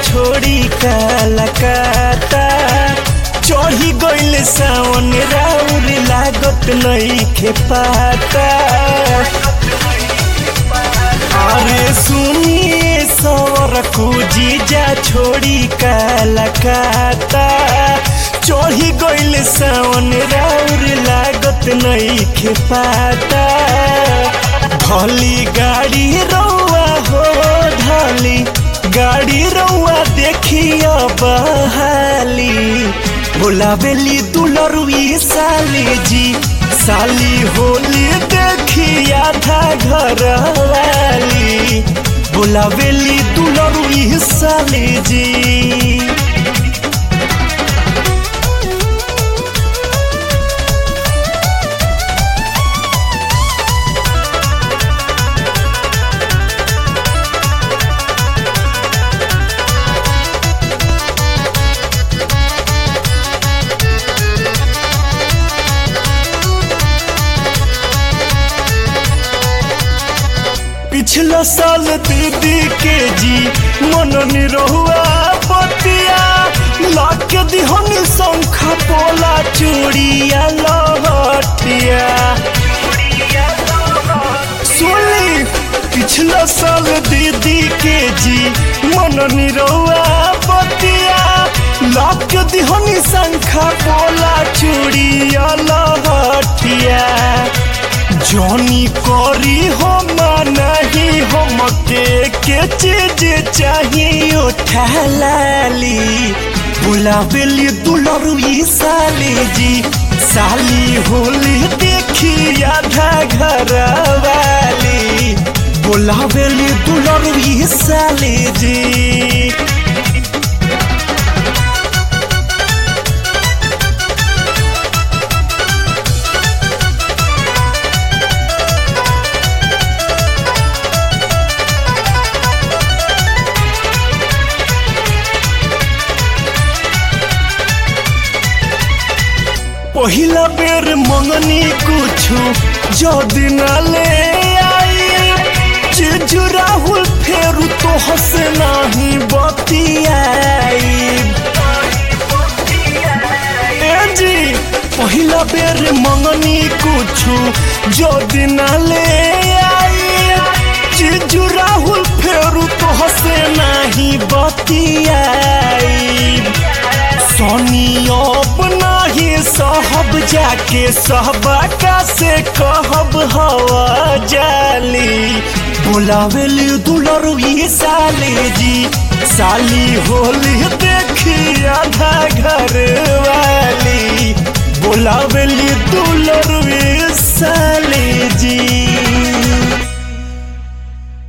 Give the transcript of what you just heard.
छोड़ी कलकत्ता चढ़ी गइल सावन राउर लागत नइखे पाता अरे सुनिए सवर को जीजा छोड़ी कलकत्ता चढ़ी गइल सावन राउर लागत नइखे पाता ढली गाड़ी रौआ हो ढली गाड़ी रौआ देखिया बहाली बोलावेली दुलरुई साली जी साली होली देखी आधा घर वाली बोलावेली दुलरुई साली जी पिछला साल दीदी के जी मन निरहुआ बतिया लाख दिहनी शंखा पोला चूड़िया लहटिया सुनी पिछला साल दीदी के जी मन निरहुआ बतिया लाख दिहनी शंखा पोला चूड़िया लहटिया जॉनी करी हम नहीं हम के के चीज चाहिए उठा लाली बुलावेली दुलरुई साली जी साली होली देखी आधा घर वाली बुलावेली दुलरुई साली जी पहिला बेर मंगनी कुछु जो दिन ले आई जीजू राहुल फेरू तो हसे नहीं बतियाई ए जी पहिला बेर मंगनी कुछु जो दिन ले आई जीजू राहुल फेरू तो हसे नहीं बतियाई सोनी अपना ही सहब जाके सहबाका से कहब हवा जाली बुलावेली दुलरुई साली जी साली होली देखी